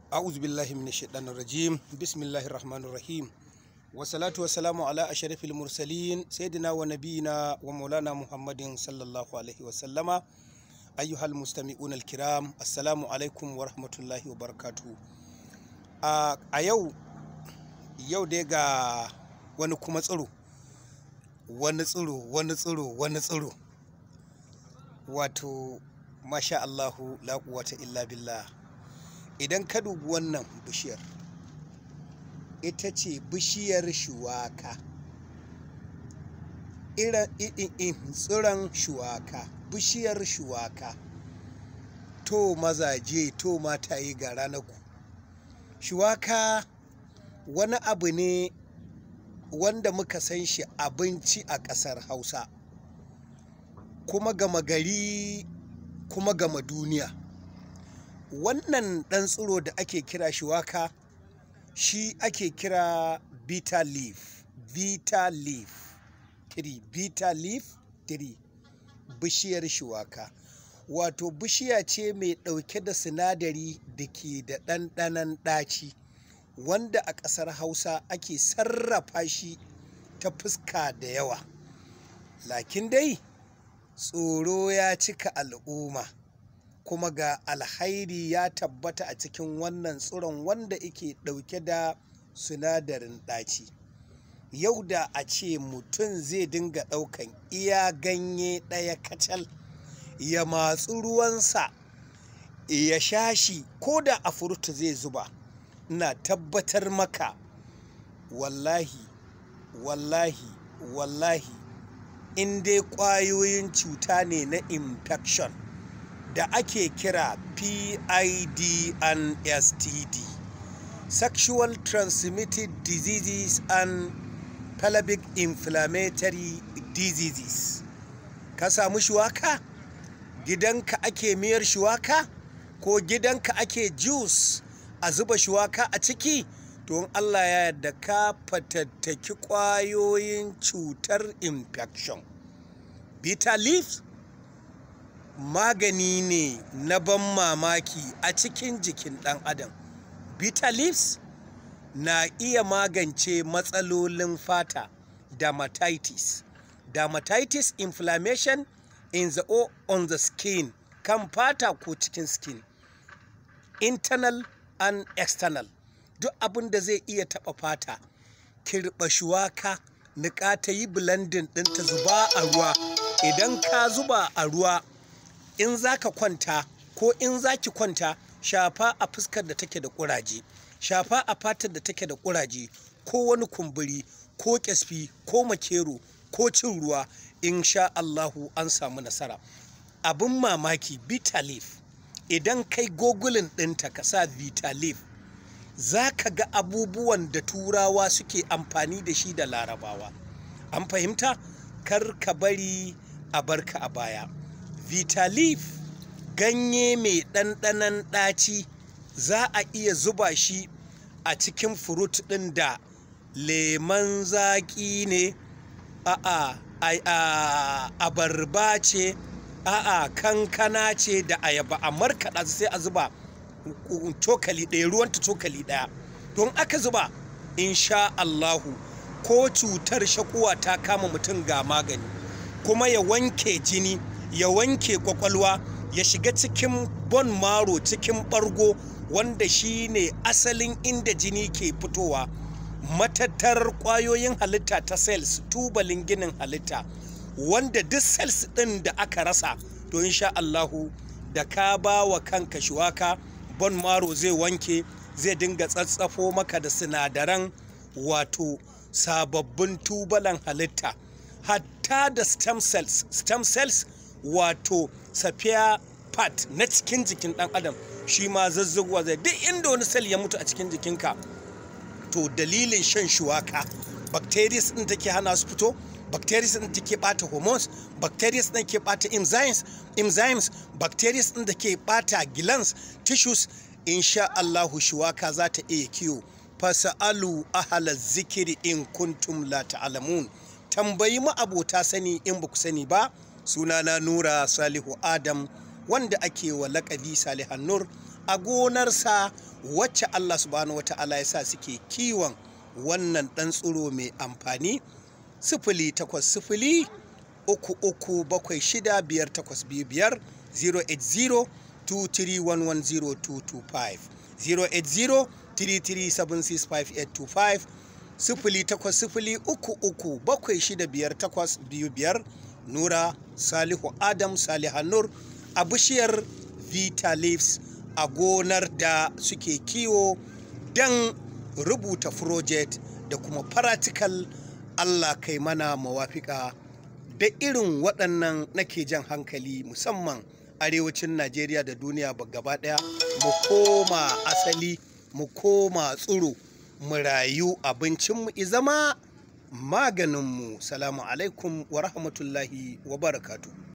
أعوذ بالله من الشيطان الرجيم بسم الله الرحمن الرحيم والصلاة والسلام على أشرف المرسلين سيدنا ونبينا ومولانا محمد صلى الله عليه وسلم أيها المستمعون الكرام السلام عليكم ورحمة الله وبركاته a yau yau dai ga wani kuma tsiro wani tsiro wani tsiro wani tsiro wato masha Allahu la quwwata illa billah idan ka dubi wannan bishiyar ita ce bishiyar shuwaka irin tsiron shuwaka bishiyar shuwaka to mazaje to mataye ga ranaku shuwaka wani abu ne wanda muka san shi abinci a ƙasar hausa kuma gama gari kuma gama duniya wannan ɗan tsiro da ake kira shuwaka shi ake kira bitter leaf bitter leaf tree bitter leaf tree bishiyar shuwaka wato bishiya ce mai ɗauke da sinadari da ke da ɗanɗanon ɗaci wanda a ƙasar hausa ake sarrafa shi ta fuska da yawa lakin dai tsoro ya cika al'umma kuma ga alhairi ya tabbata a cikin wannan tsiron wanda yake ɗauke da sinadarin ɗaci yau da a ce mutum zai dinga ɗaukan iya ganye ɗaya kacal ya matsu ruwansa ya sha shi ko da a furta zai zuba ina tabbatar maka wallahi wallahi wallahi in dai ƙwayoyin cuta ne na infection da ake kira PID and STD sexual transmitted diseases and pelvic inflammatory diseases ka samu shuwaka gidanka ake miyar shuwaka ko gidanka ake juice a zuba shuwaka a ciki don Allah ya yarda ka fatattaki ƙwayoyin cutar infection bitter leaf magani ne na ban mamaki a cikin jikin ɗan adam bitter leaves na iya magance matsalolin fata dermatitis dermatitis inflammation in the or on the skin kan fata ko cikin skin internal and external duk abin da zai iya taɓa fata kirɓa shuwaka niƙa ta yi blending ɗinta zuba a ruwa idan ka zuba a ruwa in za ka kwanta ko in za ki kwanta shafa a fuskar da take da ƙuraje shafa a fatar da take da ƙuraje ko wani kumburi ko ƙyasfi ko makero ko cin ruwa in sha Allahu an samu nasara abin mamaki bitter leaf idan kai gogulin ɗinta ka sa bitter leaf za ka ga abubuwan da turawa suke amfani da shi da larabawa an fahimta kar ka bari a barka a baya bitter leaf ganye mai ɗanɗanon ɗaci za a iya zuba shi a cikin furut ɗin da leman zaƙi ne a'a abarba ce a'a kankana ce da ayaba a markaɗa sai a zuba cokali ɗaya ruwanta cokali ɗaya don aka zuba insha Allahu ko cutar shakuwa ta kama mutum ga magani kuma ya wanke jini ya wanke kwakwalwa ya shiga cikin bon maro cikin ɓargo wanda shi ne asalin inda jini ke fitowa matattar ƙwayoyin halitta ta cells tubalin ginin halitta wanda duk cells ɗin da aka rasa to insha Allahu da ka ba wa kanka shuwaka bon maro zai wanke zai dinga tsatsafo maka da sinadaran wato sababbin tubalan halitta hatta da stem cells stem cells wato safiya part na cikin jikin ɗan adam shi ma zazzaguwa zai duk inda wani cell ya mutu a cikin jikinka to dalilin shan shuwaka bacteria din take hana su fito bacteria din take bata hormones bacteria din ke bata enzymes enzymes bacteria din da ke bata glands tissues insha Allahu shuwaka za ta iya kiyo fasalu ahala zikiri in kuntum la ta'lamun tambayi ma abota sani in ba ku sani ba sunana nura salihu adam wanda ake wa laƙabi salihan nur a gonarsa wacce Allah subhanahu wata'ala ya sa suke kiwon wannan ɗan tsiro mai amfani sifili takwas sifili uku uku bakwai shida biyar takwas biyu biyar 080 23110225 080 33765825 sifili takwas sifili uku uku bakwai shida biyar takwas biyu biyar nura salihu adam salihanur a bishiyar vita leaves a gonar da suke kiwo don rubuta project da kuma practical allah kai mana mawafika da irin waɗannan nake jan hankali musamman arewacin najeriya da duniya gaba ɗaya mu koma asali mu koma tsiro mu rayu abincinmu izama maganinmu salamu alaikum wa rahmatullahi wa barakatu